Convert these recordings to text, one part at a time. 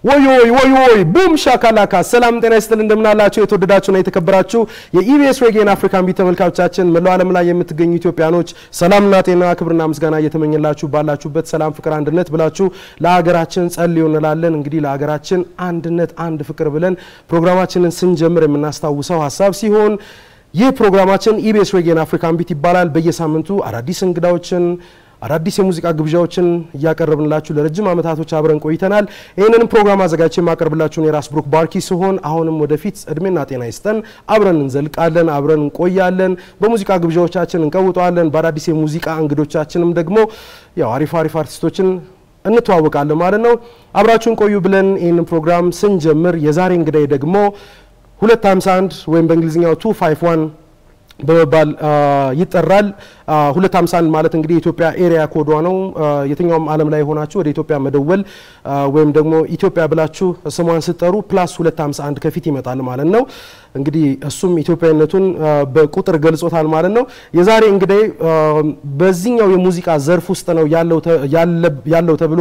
ወይ ወይ ወይ ወይ ቡም ሻካላካ ሰላም ጤና ይስጥል እንደምናላችሁ የተወደዳችሁና የተከበራችሁ የኢቢኤስ ሬጌን አፍሪካን ቢት ተመልካቾቻችን መላው ዓለም ላይ የምትገኙ ኢትዮጵያኖች ሰላምና ጤና ክብርና ምስጋና እየተመኘላችሁ ባላችሁበት ሰላም ፍቅር አንድነት ብላችሁ ለሀገራችን ጸልዩ እንላለን እንግዲህ ለሀገራችን አንድነት አንድ ፍቅር ብለን ፕሮግራማችንን ስንጀምር የምናስታውሰው ሀሳብ ሲሆን ይህ ፕሮግራማችን ኢቢኤስ ሬጌን አፍሪካን ቢት ይባላል በየሳምንቱ አዳዲስ እንግዳዎችን አዳዲስ የሙዚቃ ግብዣዎችን እያቀረብንላችሁ ለረጅም ዓመታቶች አብረን ቆይተናል። ይህንንም ፕሮግራም አዘጋጅቼ የማቀርብላችሁን የራስ ብሩክ ባርኪ ሲሆን አሁንም ወደፊት እድሜና ጤና ይስጠን፣ አብረን እንዘልቃለን፣ አብረን እንቆያለን፣ በሙዚቃ ግብዣዎቻችን እንቀውጠዋለን። በአዳዲስ የሙዚቃ እንግዶቻችንም ደግሞ ያው አሪፍ አሪፍ አርቲስቶችን እንተዋወቃለን ማለት ነው። አብራችሁን ቆዩ ብለን ይህንን ፕሮግራም ስንጀምር የዛሬ እንግዳይ ደግሞ 251 ወይም በእንግሊዝኛው 251 በመባል ይጠራል። 251 ማለት እንግዲህ የኢትዮጵያ ኤሪያ ኮዷ ነው። የትኛውም ዓለም ላይ ሆናችሁ ወደ ኢትዮጵያ መደወል ወይም ደግሞ ኢትዮጵያ ብላችሁ ስሟን ስትጠሩ ፕላስ 251 ከፊት ይመጣል ማለት ነው። እንግዲህ እሱም ኢትዮጵያዊነቱን በቁጥር ገልጾታል ማለት ነው። የዛሬ እንግዲህ በዚህኛው የሙዚቃ ዘርፍ ውስጥ ነው ያለው ተብሎ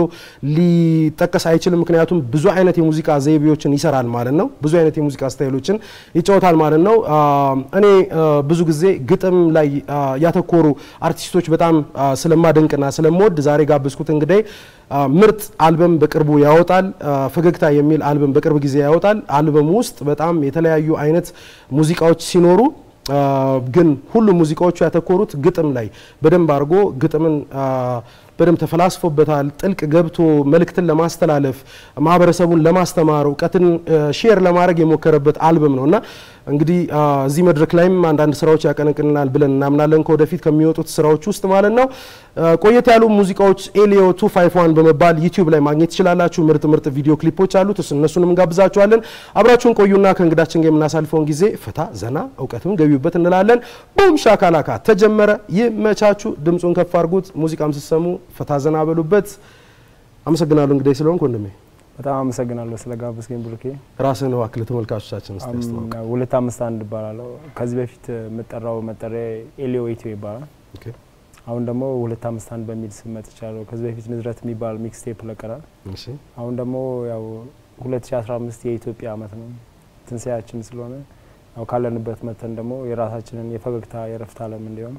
ሊጠቀስ አይችልም። ምክንያቱም ብዙ አይነት የሙዚቃ ዘይቤዎችን ይሰራል ማለት ነው። ብዙ አይነት የሙዚቃ ስታይሎችን ይጫወታል ማለት ነው። እኔ ብዙ ጊዜ ግጥም ላይ ያተኮሩ አርቲስቶች በጣም ስለማደንቅና ስለምወድ ዛሬ ጋበዝኩት እንግዲህ ምርጥ አልበም በቅርቡ ያወጣል። ፈገግታ የሚል አልበም በቅርብ ጊዜ ያወጣል። አልበሙ ውስጥ በጣም የተለያዩ አይነት ሙዚቃዎች ሲኖሩ ግን ሁሉም ሙዚቃዎቹ ያተኮሩት ግጥም ላይ በደንብ አድርጎ ግጥምን በደንብ ተፈላስፎበታል። ጥልቅ ገብቶ መልእክትን ለማስተላለፍ ማህበረሰቡን ለማስተማር እውቀትን ሼር ለማድረግ የሞከረበት አልበም ነው እና እንግዲህ እዚህ መድረክ ላይም አንዳንድ ስራዎች ያቀነቅንናል ብለን እናምናለን ከወደፊት ከሚወጡት ስራዎች ውስጥ ማለት ነው። ቆየት ያሉ ሙዚቃዎች ኤሊዮ 251 በመባል ዩቲዩብ ላይ ማግኘት ትችላላችሁ። ምርጥ ምርጥ ቪዲዮ ክሊፖች አሉት። እነሱንም እንጋብዛችኋለን። አብራችሁን ቆዩና ከእንግዳችን ጋር የምናሳልፈውን ጊዜ ፈታ ዘና እውቀትም ገቢበት እንላለን። ቡም ሻካላካ ተጀመረ። ይመቻችሁ። ድምፁን ከፍ አድርጉት። ሙዚቃም ስትሰሙ ፈታ ዘና በሉበት። አመሰግናለሁ እንግዲህ ስለሆንክ ወንድሜ። በጣም አመሰግናለሁ ስለ ጋበዝከኝ ብሩኬ። ራስህን እባክህ ተመልካቾቻችን እስቲ አስተዋውቅ። ሁለት አምስት አንድ እባላለሁ። ከዚህ በፊት የምጠራው መጠሪያ ኤሊዮ ኢትዮ ይባላል። ኦኬ አሁን ደግሞ ሁለት አምስት አንድ በሚል ስም መጥቻለሁ። ከዚህ በፊት ንዝረት የሚባል ሚክስቴፕ ለቀናል። እሺ አሁን ደግሞ ያው 2015 የኢትዮጵያ አመት ነው ትንሳኤያችን ስለሆነ ያው ካለንበት መተን ደግሞ የራሳችንን የፈገግታ የረፍት አለም እንዲሆን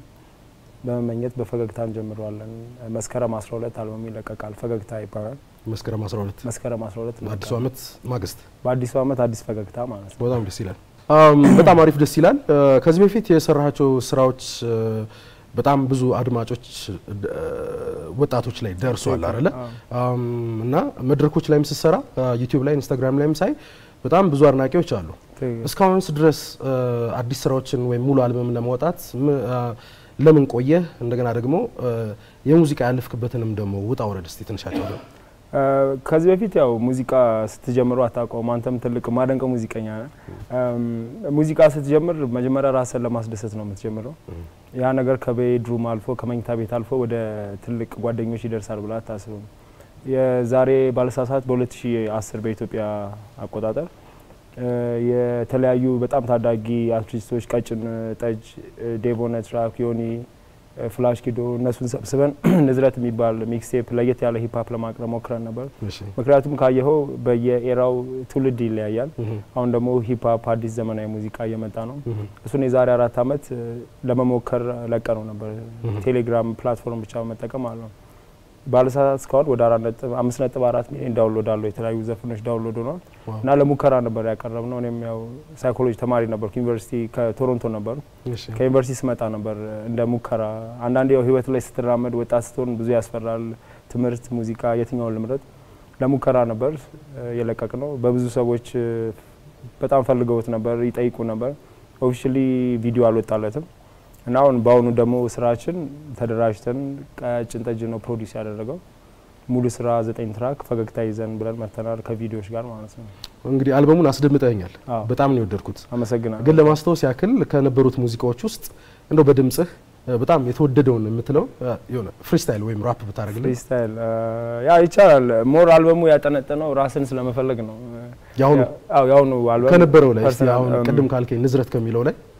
በመመኘት በፈገግታ እንጀምረዋለን። መስከረም 12 አልበሙ ይለቀቃል። ፈገግታ ይባላል። መስከረም 12 መስከረም 12 አዲሱ ዓመት ማግስት በአዲሱ አመት አዲስ ፈገግታ ማለት ነው። በጣም ደስ ይላል። በጣም አሪፍ ደስ ይላል። ከዚህ በፊት የሰራቸው ስራዎች በጣም ብዙ አድማጮች ወጣቶች ላይ ደርሷል አይደለ? እና መድረኮች ላይም ስትሰራ ዩቲዩብ ላይ ኢንስታግራም ላይም ሳይ በጣም ብዙ አድናቂዎች አሉ። እስካሁንስ ድረስ አዲስ ስራዎችን ወይም ሙሉ አልበም ለማውጣት ለምን ቆየህ? እንደገና ደግሞ የሙዚቃ ያለፍክበትንም ደግሞ ውጣ ውረድ እስቲ ትንሻቸው ነው። ከዚህ በፊት ያው ሙዚቃ ስትጀምሩ አታውቀውም። አንተም ትልቅ ማደንቀው ሙዚቀኛ ነህ። ሙዚቃ ስትጀምር መጀመሪያ ራስን ለማስደሰት ነው የምትጀምረው። ያ ነገር ከቤድሩም አልፎ ከመኝታ ቤት አልፎ ወደ ትልቅ ጓደኞች ይደርሳል ብላ አታስብም። የዛሬ ባለሳሳት በ2010 በኢትዮጵያ አቆጣጠር የተለያዩ በጣም ታዳጊ አርቲስቶች ቀጭን ጠጅ፣ ዴቮነት ራክ፣ ዮኒ ፍላሽ ኪዶ እነሱን ሰብስበን ንዝረት የሚባል ሚክስቴፕ ለየት ያለ ሂፕሀፕ ለማቅረብ ሞክረን ነበር። ምክንያቱም ካየኸው በየኤራው ትውልድ ይለያያል። አሁን ደግሞ ሂፕሀፕ አዲስ ዘመናዊ ሙዚቃ እየመጣ ነው። እሱን የዛሬ አራት አመት ለመሞከር ለቀ ነው ነበር ቴሌግራም ፕላትፎርም ብቻ በመጠቀም አለ ነው ባለሰዓት እስካሁን ወደ አምስት ነጥብ አራት ሚሊዮን ዳውንሎድ አለው። የተለያዩ ዘፈኖች ዳውንሎድ ሆኗል እና ለሙከራ ነበር ያቀረብ ነው። እኔም ያው ሳይኮሎጂ ተማሪ ነበርኩ። ዩኒቨርሲቲ ከቶሮንቶ ነበሩ። ከዩኒቨርሲቲ ስመጣ ነበር እንደ ሙከራ። አንዳንዴ ያው ህይወት ላይ ስትራመድ ወጣት ስትሆን ብዙ ያስፈራል። ትምህርት፣ ሙዚቃ የትኛውን ልምረጥ? ለሙከራ ነበር የለቀቅ ነው። በብዙ ሰዎች በጣም ፈልገውት ነበር፣ ይጠይቁ ነበር። ኦፊሻሊ ቪዲዮ አልወጣለትም እና አሁን በአሁኑ ደግሞ ስራችን ተደራጅተን ቀጭን ጠጅ ነው ፕሮዲስ ያደረገው ሙሉ ስራ ዘጠኝ ትራክ ፈገግታ ይዘን ብለን መተናል ከቪዲዮዎች ጋር ማለት ነው። እንግዲህ አልበሙን አስደምጠኛል። በጣም ነው የወደድኩት። አመሰግናለሁ። ግን ለማስታወስ ያክል ከነበሩት ሙዚቃዎች ውስጥ እንደው በድምጽህ በጣም የተወደደውን የምትለው የሆነ ፍሪስታይል ወይም ራፕ ብታደርግልን። ፍሪስታይል ያ ይቻላል። ሞር አልበሙ ያጠነጠነው ራስን ስለመፈለግ ነው። ያሁኑ ያው ያሁኑ አልበም ከነበረው ላይ እስቲ ፐርሰናል፣ አሁን እም፣ ቅድም ካልከኝ ንዝረት ከሚለው ላይ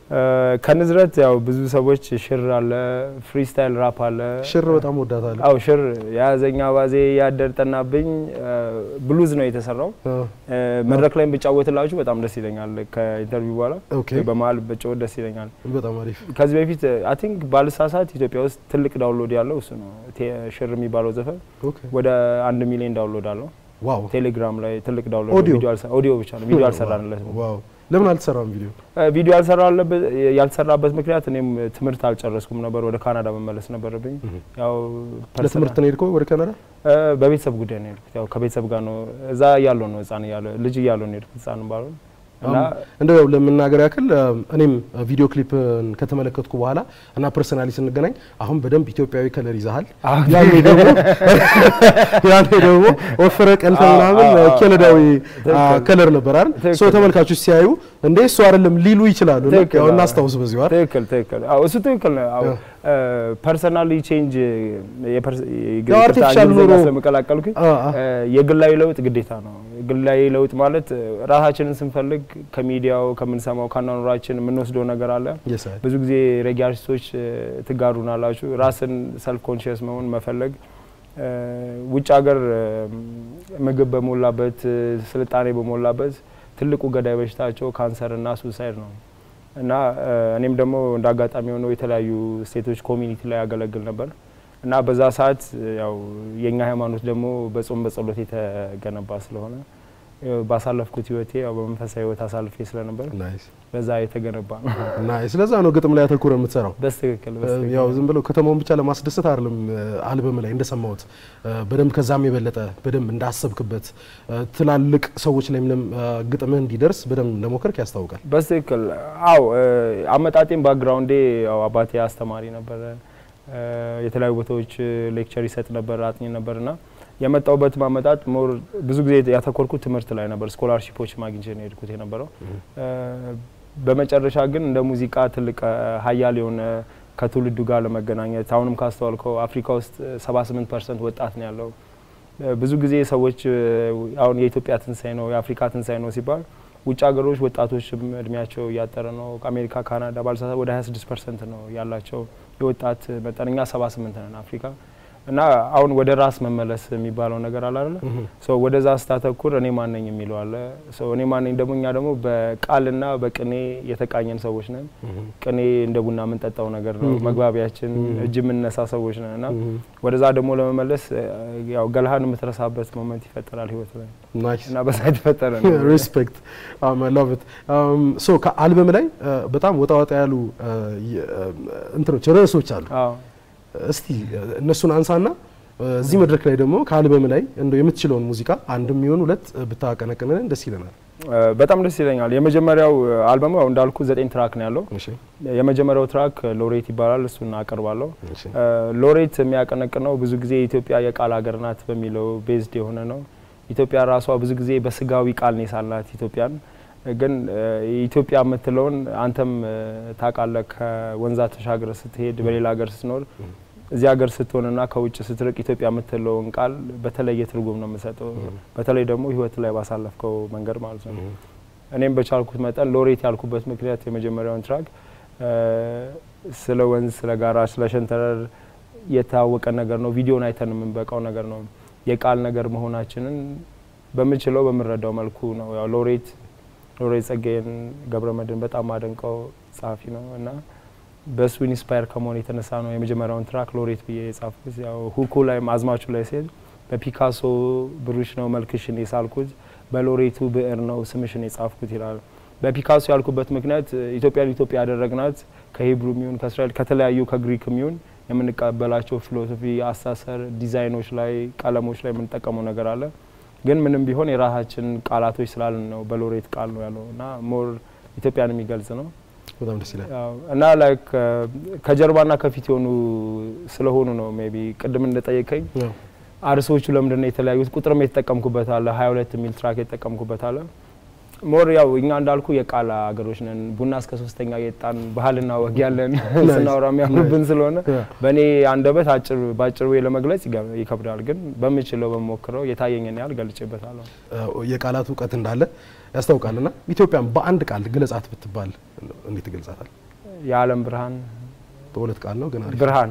ከንዝረት ያው ብዙ ሰዎች ሽር አለ፣ ፍሪስታይል ራፕ አለ። ሽር በጣም ወዳታለሁ። አው ሽር የያዘኛ ባዜ ያደር ጠናብኝ ብሉዝ ነው የተሰራው። መድረክ ላይ ብጫወትላችሁ በጣም ደስ ይለኛል። ከኢንተርቪው በኋላ ኦኬ፣ በመሀል ብጫወት ደስ ይለኛል። በጣም አሪፍ። ከዚህ በፊት አይ ቲንክ ባልሳሳት ኢትዮጵያ ውስጥ ትልቅ ዳውንሎድ ያለው እሱ ነው። ቴ- ሽር የሚባለው ዘፈን ኦኬ፣ ወደ አንድ ሚሊዮን ዳውንሎድ አለው። ዋው ቴሌግራም ላይ ትልቅ ዳውንሎድ ኦዲዮ? ቪዲዮ አልሰ- ኦዲዮ ብቻ ነው። ቪዲዮ አልሰራንለትም። ዋው። ለምን አልተሰራም ቪዲዮ? ቪዲዮ ያልሰራለበት ያልተሰራበት ምክንያት እኔም ትምህርት አልጨረስኩም ነበር። ወደ ካናዳ መመለስ ነበረብኝ። ያው ለትምህርት ነው የሄድከው ወደ ካናዳ? እ፣ በቤተሰብ ጉዳይ ነው የሄድኩት። ያው ከቤተሰብ ጋር ነው እዛ እያለሁ ነው ህጻን እያለሁ ልጅ እያለሁ ነው የሄድኩት ህጻን ባሉ እና እንደው ያው ለመናገር ያክል እኔም ቪዲዮ ክሊፕን ከተመለከትኩ በኋላ እና ፐርሰናሊ ስንገናኝ አሁን በደንብ ኢትዮጵያዊ ከለር ይዛሃል። አዎ። ያኔ ደግሞ ያኔ ደግሞ ወፍረ ቀልተ አዎ፣ ምናምን አዎ፣ አዎ። ኬነዳዊ ትክክል። ከለር ነበር አይደል? ትክክል። ሶ ተመልካቾች ሲያዩ እንዴ እሱ አይደለም ሊሉ ይችላሉ። እና ትክክል፣ ያው አዎ። እናስታውስ በዚሁ አይደል? ትክክል ትክክል። አዎ እሱ ትክክል ነው። አዎ ያው። ፐርሰናሊ ቼንጅ ያው artificial ኑሮ- ስለመቀላቀልኩኝ አ- አ- የግላዊ ለውጥ ግዴታ ነው። ግላዊ ለውጥ ማለት ራሳችንን ስንፈልግ ከሚዲያው ከምንሰማው ከአኗኗራችን የምንወስደው ነገር አለ። Yes, አይ። ብዙ ጊዜ ሬጌ አርቲስቶች እ፣ ትጋሩናላችሁ። ራስን ሰልፍ ኮንሽየስ መሆን መፈለግ እ፣ ውጭ ሀገር እ፣ ምግብ በሞላበት እ፣ ስልጣኔ በሞላበት ትልቁ ገዳይ በሽታቸው ካንሰር እና ሱሳይድ ነው እና እ፣ እኔም ደግሞ እንደ አጋጣሚ ሆነው የተለያዩ ስቴቶች ኮሚኒቲ ላይ ያገለግል ነበር እና በዛ ሰዓት እ፣ ያው የእኛ ሃይማኖት ደግሞ በጾም በጸሎት የተገነባ ስለሆነ እ፣ ባሳለፍኩት ህይወቴ ያው በመንፈሳዊ ህይወት አሳልፌ ስለነበር ናይስ በዛ የተገነባ ነው። ናይስ። ስለዛ ነው ግጥም ላይ አተኩረ የምትሰራው። በስትክክል በስትክክል ያው ዝም ብለው ከተማውን ብቻ ለማስደሰት አይደለም። አልበም ላይ እንደሰማሁት በደንብ ከዛም የበለጠ በደንብ እንዳሰብክበት ትላልቅ ሰዎች ላይ ምንም ግጥምህ እንዲደርስ በደንብ እንደሞከርክ ያስታውቃል። በስትክክል አው አመጣጤም ባክግራውንዴ ያው አባቴ አስተማሪ ነበረ። እ፣ የተለያዩ ቦታዎች ሌክቸር ይሰጥ ነበር፣ አጥኚ ነበር እና የመጣውበት ማመጣጥ ሞር ብዙ ጊዜ ያተኮርኩት ትምህርት ላይ ነበር። ስኮላርሺፖች ማግኘት ነው የሄድኩት የነበረው። እ፣ በመጨረሻ ግን እንደ ሙዚቃ ትልቅ እ፣ ሀያል የሆነ ከትውልዱ ጋር ለመገናኘት አሁንም ካስተዋልከው አፍሪካ ውስጥ 78 ፐርሰንት ወጣት ነው ያለው። እ፣ ብዙ ጊዜ ሰዎች እ፣ አሁን የኢትዮጵያ ትንሳኤ ነው የአፍሪካ ትንሳኤ ነው ሲባል ውጭ ሀገሮች ወጣቶችም እድሜያቸው እያጠረ ነው። ከአሜሪካ ካናዳ ባልሳሳት ወደ 26 ፐርሰንት ነው ያላቸው የወጣት መጠን። እኛ 78 ነን አፍሪካ እና አሁን ወደ ራስ መመለስ የሚባለው ነገር አለ አይደለ? ሶ ወደዛ ስታተኩር እኔ ማነኝ የሚለው አለ። ሶ እኔ ማነኝ ደግሞ እኛ ደግሞ በቃልና በቅኔ የተቃኘን ሰዎች ነን። ቅኔ እንደ ቡና የምንጠጣው ነገር ነው፣ መግባቢያችን እጅ የምንነሳ ሰዎች ነን እና ወደዛ ደግሞ ለመመለስ እ፣ ያው ገላህን የምትረሳበት ሞመንት ይፈጠራል ህይወት ላይ ናይስ እና በዛ የተፈጠረ ነው። ሪስፔክት ላቭ ኢት ሶ ከአልበም ላይ እ፣ በጣም ወጣ ወጣ ያሉ እ፣ የ- እ፣ እንትኖች ርዕሶች አሉ። አዎ እስቲ እነሱን አንሳና እ፣ እዚህ መድረክ ላይ ደግሞ ከአልበም ላይ እንደው የምትችለውን ሙዚቃ አንድም ይሁን ሁለት ብታቀነቅንልን ደስ ይለናል። እ፣ በጣም ደስ ይለኛል። የመጀመሪያው አልበሙ ያው እንዳልኩ ዘጠኝ ትራክ ነው ያለው። እሺ የመጀመሪያው ትራክ ሎሬት ይባላል። እሱን አቀርባለሁ። እሺ እ፣ ሎሬት የሚያቀነቅነው ብዙ ጊዜ ኢትዮጵያ የቃል ሀገር ናት በሚለው ቤዝድ የሆነ ነው። ኢትዮጵያ ራሷ ብዙ ጊዜ በስጋዊ ቃል ነው የሳላት ኢትዮጵያን ግን እ፣ ኢትዮጵያ የምትለውን አንተም እ፣ ታውቃለህ። ከወንዛ ተሻግረ ስትሄድ በሌላ ሀገር ስትኖር እዚህ ሀገር ስትሆንና ከውጭ ስትርቅ ኢትዮጵያ የምትለውን ቃል በተለየ ትርጉም ነው የምሰጠው። በተለይ ደግሞ ህይወት ላይ ባሳለፍከው መንገድ ማለት ነው። እኔም በቻልኩት መጠን ሎሬት ያልኩበት ምክንያት የመጀመሪያውን ትራክ እ፣ ስለ ወንዝ፣ ስለ ጋራ፣ ስለ ሸንተረር የታወቀ ነገር ነው። ቪዲዮን አይተን የምንበቃው ነገር ነው። የቃል ነገር መሆናችንን በምችለው በምንረዳው መልኩ ነው። ያው ሎሬት ሎሬት ጸጋዬን ገብረመድህን በጣም አደንቀው ጸሐፊ ነው እና በእሱ ኢንስፓየር ከመሆን የተነሳ ነው የመጀመሪያውን ትራክ ሎሬት ብዬ የጻፍኩት። ያው ሁኩ ላይ አዝማቹ ላይ ሲሄድ በፒካሶ ብሩሽ ነው መልክሽን የሳልኩት፣ በሎሬቱ ብዕር ነው ስምሽን የጻፍኩት ይላል። በፒካሶ ያልኩበት ምክንያት ኢትዮጵያን ኢትዮጵያ ያደረግናት ከሂብሩ ሚሆን ከእስራኤል ከተለያዩ ከግሪክ ሚሆን የምንቀበላቸው ፊሎሶፊ፣ አሳሰር፣ ዲዛይኖች ላይ ቀለሞች ላይ የምንጠቀመው ነገር አለ። ግን ምንም ቢሆን የራሳችን ቃላቶች ስላልን ነው በሎሬት ቃል ነው ያለው እና ሞር ኢትዮጵያን የሚገልጽ ነው። በጣም ደስ ይላል። ያው እና ላይክ ከጀርባና ከፊት የሆኑ ስለሆኑ ነው ሜይ ቢ ቅድም እንደጠየቀኝ ያው አርሶቹ ለምንድን ነው የተለያዩት? ቁጥርም የተጠቀምኩበት አለ ሀያ ሁለት የሚል ትራክ የተጠቀምኩበት አለ። ሞር ያው እኛ እንዳልኩ የቃል ሀገሮች ነን። ቡና እስከ ሶስተኛ የጣን ባህልና ወግ ያለን ስናወራ የሚያምርብን ስለሆነ በእኔ አንደበት አጭር በአጭር ወይ ለመግለጽ ይገ- ይከብዳል። ግን በምችለው በሞክረው የታየኝን ያህል ገልጬበታለሁ። የቃላት እውቀት እንዳለ ያስታውቃልና ኢትዮጵያን በአንድ ቃል ግለጻት ብትባል እንዴት ትገልጻታል? የዓለም ብርሃን በሁለት ቃል ነው ግን አሪፍ ብርሃን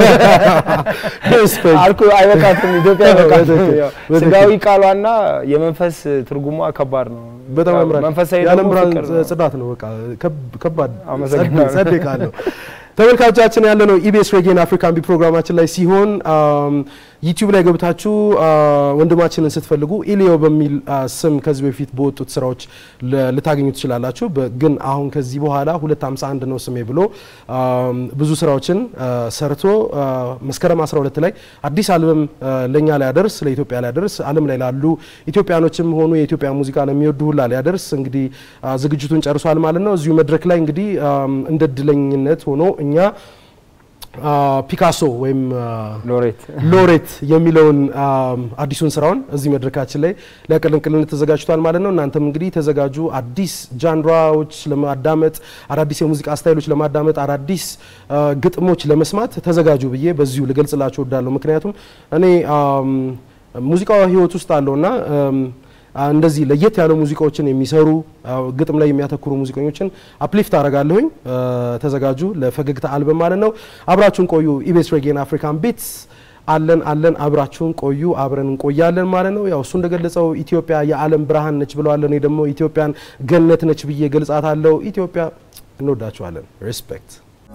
ሪስፔክት። አልኩ አይበቃትም። ኢትዮጵያ አይበቃትም። በትክክል፣ ያው በትክክል። ስጋዊ ቃሏና የመንፈስ ትርጉሟ ከባድ ነው። በጣም ያው ያምራል። መንፈሳዊ የዓለም ደግሞ ብርሃን ፍቅር ነው። ጽዳት ነው። በቃ ከብ- ከባድ አመሰግናለሁ። ጸዴ ቃል ነው። ተመልካቾቻችን ያለ ነው ኢቢኤስ ሬጌን አፍሪካን ቢ ፕሮግራማችን ላይ ሲሆን ዩቲዩብ ላይ ገብታችሁ አ፣ ወንድማችንን ስትፈልጉ ኢሊዮ በሚል አ፣ ስም ከዚህ በፊት በወጡት ስራዎች ለ- ልታገኙ ትችላላችሁ። በ- ግን አሁን ከዚህ በኋላ 251 ነው ስሜ ብሎ አም፣ ብዙ ስራዎችን አ፣ ሰርቶ አ፣ መስከረም 12 ላይ አዲስ አልበም አ፣ ለእኛ ሊያደርስ ለኢትዮጵያ ሊያደርስ ዓለም ላይ ላሉ ኢትዮጵያኖችም ሆኑ የኢትዮጵያ ሙዚቃ ለሚወዱ ሁላ ሊያደርስ እንግዲህ አ፣ ዝግጅቱን ጨርሷል ማለት ነው። እዚሁ መድረክ ላይ እንግዲህ አም፣ እንደ እድለኝነት ሆኖ እኛ አ፣ ፒካሶ ወይም አ፣ ሎሬት ሎሬት የሚለውን አም፣ አዲሱን ስራውን እዚህ መድረካችን ላይ ሊያቀለቅልን ተዘጋጅቷል ማለት ነው። እናንተም እንግዲህ ተዘጋጁ። አዲስ ጃንራዎች ለማዳመጥ፣ አዳዲስ የሙዚቃ ስታይሎች ለማዳመጥ፣ አዳዲስ አ፣ ግጥሞች ለመስማት ተዘጋጁ ብዬ በዚሁ ልገልጽላችሁ እወዳለሁ። ምክንያቱም እኔ አም፣ ሙዚቃው ህይወት ውስጥ አለውና አም፣ አ፣ እንደዚህ ለየት ያሉ ሙዚቃዎችን የሚሰሩ አ፣ ግጥም ላይ የሚያተኩሩ ሙዚቀኞችን አፕሊፍት አደርጋለሁኝ። አ፣ ተዘጋጁ ለፈገግታ አልበም ማለት ነው። አብራችሁን ቆዩ። ኢቤስ ሬጌን አፍሪካን ቢትስ አለን አለን አብራችሁን ቆዩ። አብረን እንቆያለን ማለት ነው። ያው እሱ እንደገለጸው ኢትዮጵያ የዓለም ብርሃን ነች ብለዋል። እኔ ደግሞ ኢትዮጵያን ገነት ነች ብዬ ገልጻታለሁ። ኢትዮጵያ እንወዳችኋለን። ሬስፔክት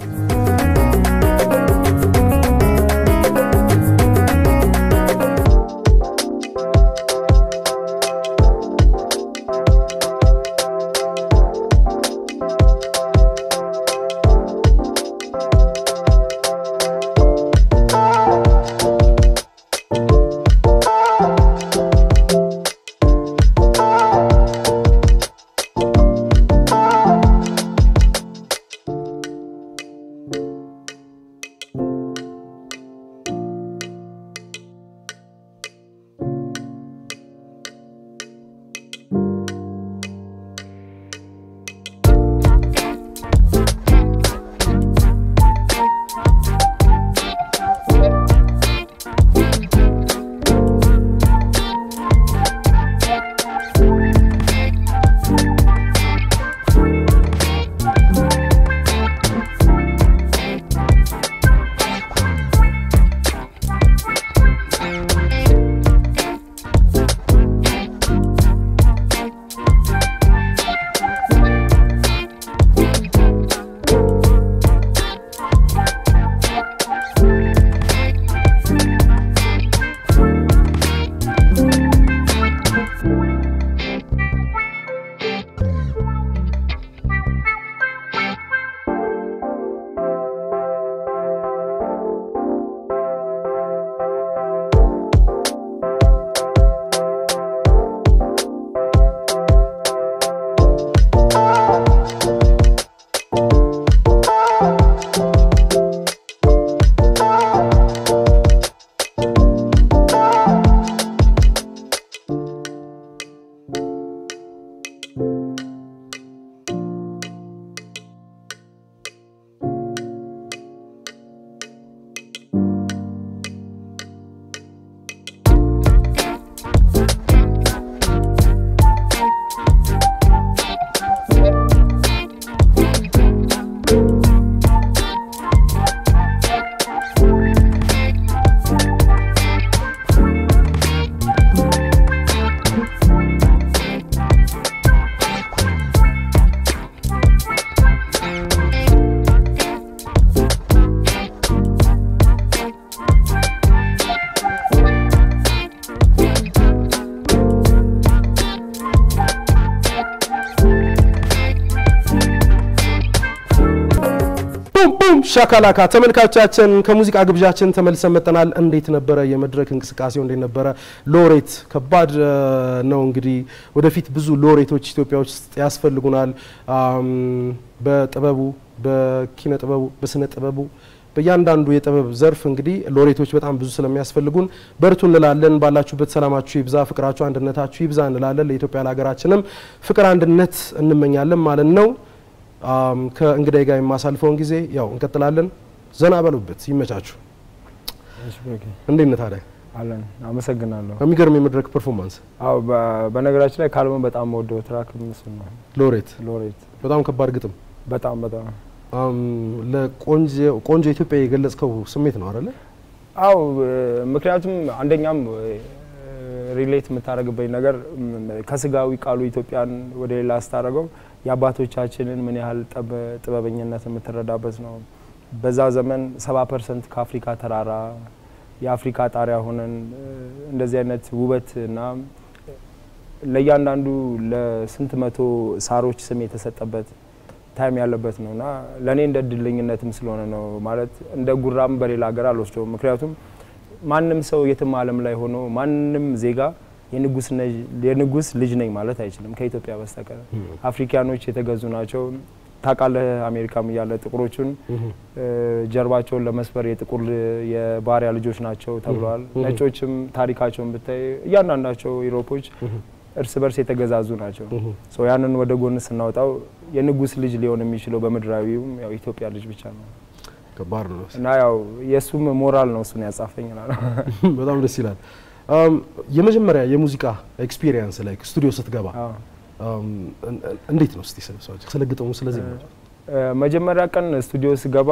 ቡም ቡም ሻካላካ ተመልካቾቻችን ከሙዚቃ ግብዣችን ተመልሰን መጠናል። እንዴት ነበረ የመድረክ እንቅስቃሴው? እንዴት ነበረ? ሎሬት ከባድ እ፣ ነው እንግዲህ ወደፊት ብዙ ሎሬቶች ኢትዮጵያ ውስጥ ያስፈልጉናል። አም፣ በጥበቡ በኪነ ጥበቡ በስነ ጥበቡ በእያንዳንዱ የጥበብ ዘርፍ እንግዲህ ሎሬቶች በጣም ብዙ ስለሚያስፈልጉን በርቱ እንላለን። ባላችሁበት ሰላማችሁ ይብዛ፣ ፍቅራችሁ፣ አንድነታችሁ ይብዛ እንላለን። ለኢትዮጵያ ለሀገራችንም ፍቅር፣ አንድነት እንመኛለን ማለት ነው። ከእንግዳይ ጋር የማሳልፈውን ጊዜ ያው እንቀጥላለን። ዘና በሉበት፣ ይመቻችሁ። እንዴት ነህ ታዲያ? አለን አመሰግናለሁ። የሚገርም የመድረክ ፐርፎርማንስ። አዎ በነገራችን ላይ ካልሞ በጣም ወደው ትራክ ምስ ነው ሎሬት ሎሬት በጣም ከባድ ግጥም በጣም በጣም ለቆንጆ ኢትዮጵያ የገለጽከው ስሜት ነው አይደለ? አው ምክንያቱም አንደኛም ሪሌት የምታደርግበኝ ነገር ከስጋዊ ቃሉ ኢትዮጵያን ወደ ሌላ ስታደርገው የአባቶቻችንን ምን ያህል ጥበበኝነት የምትረዳበት ነው። በዛ ዘመን ሰባ ፐርሰንት ከአፍሪካ ተራራ የአፍሪካ ጣሪያ ሆነን እንደዚህ አይነት ውበት እና ለእያንዳንዱ ለስንት መቶ ሳሮች ስም የተሰጠበት ታይም ያለበት ነው እና ለእኔ እንደ እድለኝነትም ስለሆነ ነው ማለት እንደ ጉራም በሌላ ሀገር አልወስደውም። ምክንያቱም ማንም ሰው የትም ዓለም ላይ ሆኖ ማንም ዜጋ የንጉስ ልጅ ነኝ ማለት አይችልም ከኢትዮጵያ በስተቀር። አፍሪካኖች የተገዙ ናቸው። ታውቃለህ፣ አሜሪካም እያለ ጥቁሮቹን ጀርባቸውን ለመስበር የጥቁር የባሪያ ልጆች ናቸው ተብለዋል። ነጮችም ታሪካቸውን ብታይ እያንዳንዳቸው ኢሮፖች እርስ በርስ የተገዛዙ ናቸው። ያንን ወደ ጎን ስናወጣው የንጉስ ልጅ ሊሆን የሚችለው በምድራዊውም ያው ኢትዮጵያ ልጅ ብቻ ነው። ከባድ ነው እና ያው የእሱም ሞራል ነው እሱን ያጻፈኝ እላለሁ። በጣም ደስ ይላል። የመጀመሪያ የሙዚቃ ኤክስፒሪየንስ ላይ ስቱዲዮ ስትገባ እንዴት ነው? እስቲ ስለ ግጥሙ ስለዚህ መጀመሪያ ቀን ስቱዲዮ ስገባ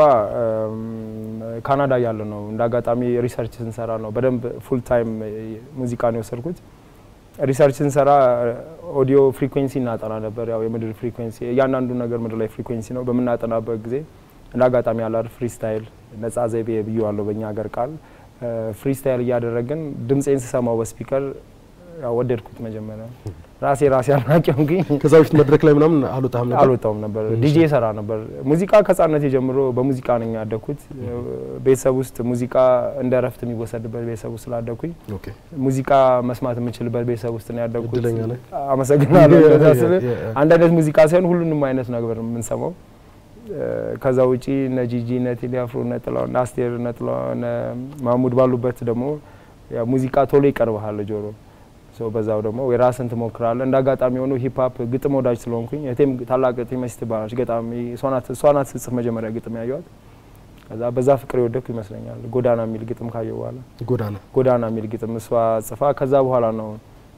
ካናዳ ያለ ነው። እንደ አጋጣሚ ሪሰርች ስንሰራ ነው በደንብ ፉል ታይም ሙዚቃ ነው የወሰድኩት። ሪሰርች ስንሰራ ኦዲዮ ፍሪኩዌንሲ እናጠና ነበር። ያው የምድር ፍሪኩዌንሲ እያንዳንዱ ነገር ምድር ላይ ፍሪኩዌንሲ ነው። በምናጠናበት ጊዜ እንደ አጋጣሚ ያላር ፍሪስታይል ነጻ ዘይቤ ብዬዋለሁ በእኛ ሀገር ቃል ፍሪስታይል እያደረግን ድምፄን ስሰማው በስፒከር ወደድኩት። መጀመሪያ ራሴ ራሴ አድናቂ ሆንኩኝ። ከዛ በፊት መድረክ ላይ ምናምን አልወጣም ነበር አልወጣውም ነበር። ዲጄ ሰራ ነበር። ሙዚቃ ከህጻነቴ ጀምሮ በሙዚቃ ነኝ ያደግኩት። ቤተሰብ ውስጥ ሙዚቃ እንደ እረፍት የሚወሰድበት ቤተሰብ ውስጥ ስላደግኩኝ ኦኬ ሙዚቃ መስማት የምችልበት ቤተሰብ ውስጥ ነው ያደግኩት። እድለኛ ነህ። አመሰግናለሁ። ያ- እንደዛ ያ- ስል ያ- ያ- አንድ አይነት ሙዚቃ ሳይሆን ሁሉንም አይነት ነገር ነው የምንሰማው። ከዛ ውጪ እነ ጂጂ እነ ቴዲ አፍሮ እነ ጥላሁን እነ አስቴር እነ ጥላሁን እነ ማሙድ ባሉበት ደግሞ ያው ሙዚቃ ቶሎ ይቀርብሃል ጆሮ ሰው በዛው ደግሞ የራስን ትሞክራለህ። እንደ አጋጣሚ ሆኖ ሂፕ ሆፕ ግጥም ወዳጅ ስለሆንኩኝ እህቴም ታላቅ እህቴ መሲ ትባላለች ገጣሚ እሷ ናት እሷ ናት ስጽፍ መጀመሪያ ግጥም ያየኋት። ከዛ በዛ ፍቅር የወደኩ ይመስለኛል። ጎዳና የሚል ግጥም ካየሁ በኋላ ጎዳና ጎዳና የሚል ግጥም እሷ ጽፋ ከዛ በኋላ ነው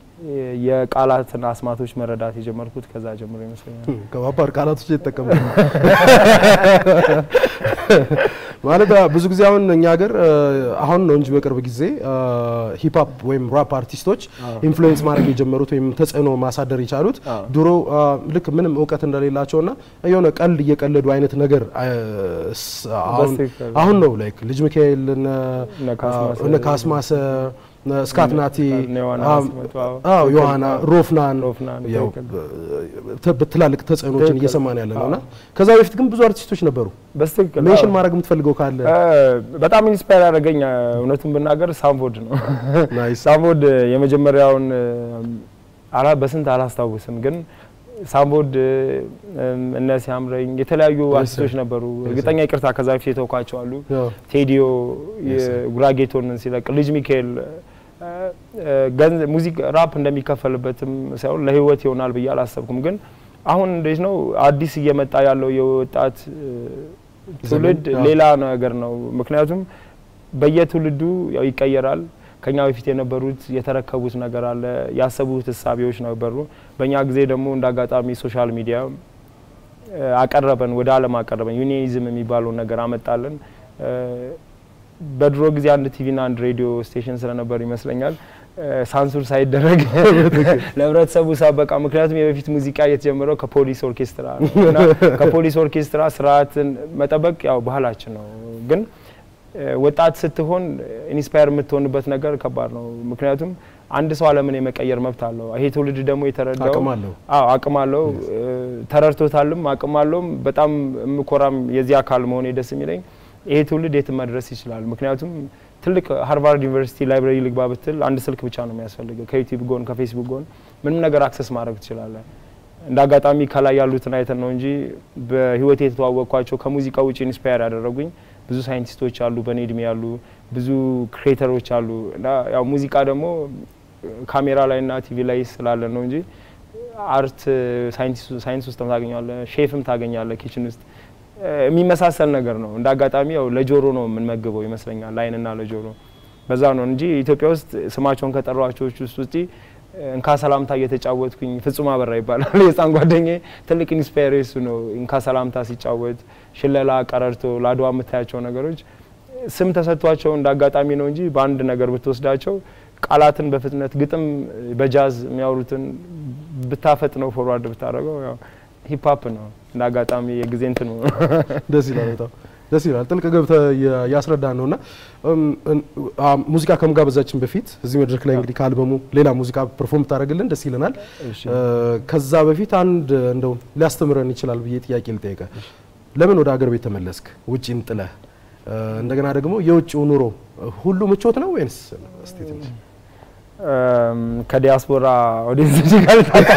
የቃላትን አስማቶች መረዳት የጀመርኩት ከዛ ጀምሮ ይመስለኛል። ከባባድ ቃላቶች የተጠቀሙ ማለት አ- ብዙ ጊዜ አሁን እኛ ሀገር አ፣ አሁን ነው እንጂ በቅርብ ጊዜ ሂፕ ሆፕ ወይም ራፕ አርቲስቶች ኢንፍሉዌንስ ማድረግ የጀመሩት ወይም ተጽዕኖ ማሳደር የቻሉት አዎ። ድሮ አ፣ ልክ ምንም እውቀት እንደሌላቸውና የሆነ ቀልድ እየቀለዱ አይነት ነገር አ፣ ስ- አሁን በትክክል። አሁን ነው ላይክ ልጅ ሚካኤል እነ እነ ካስማሰ፣ እነ ካስማሰ እነ ስካት ናቲ እነ ዮሐና አም- ሲመጡ፣ አዎ። አዎ ዮሐና ሮፍናን ሮፍናን፣ ያው ትክክል። ተ- ትላልቅ ተጽዕኖችን ትክክል። እየሰማን ያለ ነው እና አዎ። ከዛ በፊት ግን ብዙ አርቲስቶች ነበሩ። በስትክክል ሜንሽን አዎ። ማድረግ የምትፈልገው ካለ እ፣ በጣም ኢንስፓየር ያደረገኝ እ፣ እውነቱን ብናገር ሳምፎድ ነው። ናይስ ሳምፎድ እ፣ የመጀመሪያውን እ፣ አላ በስንት አላስታውስም፣ ግን ሳምፎድ እ፣ እነ ሲያምረኝ የተለያዩ Yes, አርቲስቶች sir. ነበሩ። Yes, እርግጠኛ ይቅርታ ከዛ በፊት የተውኳቸው አሉ። ያው ቴዲዮ Yes, sir. የጉራጌቶንን ሲለቅ ልጅ ሚካኤል እ፣ እ፣ ገንዘብ ሙዚቃ ራፕ እንደሚከፈልበትም ሳይሆን ለህይወት ይሆናል ብዬ አላሰብኩም። ግን አሁን እንዴት ነው አዲስ እየመጣ ያለው የወጣት እ፣ ትውልድ ዘመን? አዎ። ሌላ ነገር ነው። ምክንያቱም በየትውልዱ ያው ይቀየራል። ከኛ በፊት የነበሩት የተረከቡት ነገር አለ፣ ያሰቡት እሳቤዎች ነበሩ። በእኛ ጊዜ ደግሞ እንደ አጋጣሚ ሶሻል ሚዲያ እ፣ አቀረበን፣ ወደ ዓለም አቀረበን። ዩኒዝም የሚባለውን ነገር አመጣልን። እ፣ በድሮ ጊዜ አንድ ቲቪና አንድ ሬዲዮ ስቴሽን ስለነበር ይመስለኛል እ፣ ሳንሱር ሳይደረግ ለህብረተሰቡ ሳበቃ። ምክንያቱም የበፊት ሙዚቃ የተጀመረው ከፖሊስ ኦርኬስትራ ነው እና ከፖሊስ ኦርኬስትራ ስርዓትን መጠበቅ ያው ባህላችን ነው ግን እ፣ ወጣት ስትሆን ኢንስፓየር የምትሆንበት ነገር ከባድ ነው። ምክንያቱም አንድ ሰው ዓለምን የመቀየር መብት አለው። ይሄ ትውልድ ደግሞ የተረዳው አቅም አለው። አዎ አቅም አለው እ፣ ተረድቶታልም አቅም አለውም። በጣም የምኮራም የዚህ አካል መሆኔ ደስ የሚለኝ ይሄ ትውልድ የትም መድረስ ይችላል። ምክንያቱም ትልቅ ሃርቫርድ ዩኒቨርሲቲ ላይብራሪ ልግባ ብትል አንድ ስልክ ብቻ ነው የሚያስፈልገው። ከዩቲዩብ ጎን ከፌስቡክ ጎን ምንም ነገር አክሰስ ማድረግ ትችላለን። እንደ አጋጣሚ ከላይ ያሉትን አይተን ነው እንጂ በህይወቴ የተዋወቅኳቸው ከሙዚቃ ውጭ ኢንስፓየር ያደረጉኝ ብዙ ሳይንቲስቶች አሉ፣ በእኔ እድሜ ያሉ ብዙ ክሬተሮች አሉ እና ያው ሙዚቃ ደግሞ ካሜራ ላይ እና ቲቪ ላይ ስላለ ነው እንጂ አርት ሳይንስ ውስጥ ታገኛለ፣ ሼፍም ታገኛለ፣ ኪችን ውስጥ የሚመሳሰል ነገር ነው። እንደ አጋጣሚ ያው ለጆሮ ነው የምንመግበው ይመስለኛል፣ ለአይንና ለጆሮ በዛ ነው እንጂ ኢትዮጵያ ውስጥ ስማቸውን ከጠሯቸው ውስጥ ውጪ እንካ ሰላምታ እየተጫወትኩኝ ፍጹም አበራ ይባላል የህፃን ጓደኛዬ ትልቅ ኢንስፓየር እሱ ነው። እንካ ሰላምታ ሲጫወት ሽለላ፣ ቀረርቶ፣ ለአድዋ የምታያቸው ነገሮች ስም ተሰጥቷቸው እንደ አጋጣሚ ነው እንጂ በአንድ ነገር ብትወስዳቸው ቃላትን በፍጥነት ግጥም በጃዝ የሚያወሩትን ብታፈጥ ነው ፎርዋርድ ብታደርገው ያው ሂፕሀፕ ነው እንደ አጋጣሚ የጊዜ እንትን ነው። ደስ ይላል በጣም ደስ ይላል። ጥልቅ ገብተህ ያስረዳን ነውና ሙዚቃ ከመጋበዛችን በፊት እዚህ መድረክ ላይ እንግዲህ ከአልበሙ ሌላ ሙዚቃ ፐርፎርም ታደርግልን ደስ ይለናል። ከዛ በፊት አንድ እንደው ሊያስተምረን ይችላል ብዬ ጥያቄ ልጠይቀ። ለምን ወደ አገር ቤት ተመለስክ? ውጪን ጥለህ እንደገና ደግሞ የውጭው ኑሮ ሁሉ ምቾት ነው ወይንስ? እስቲ ትንሽ ከዲያስፖራ ኦዲየንስ ጋር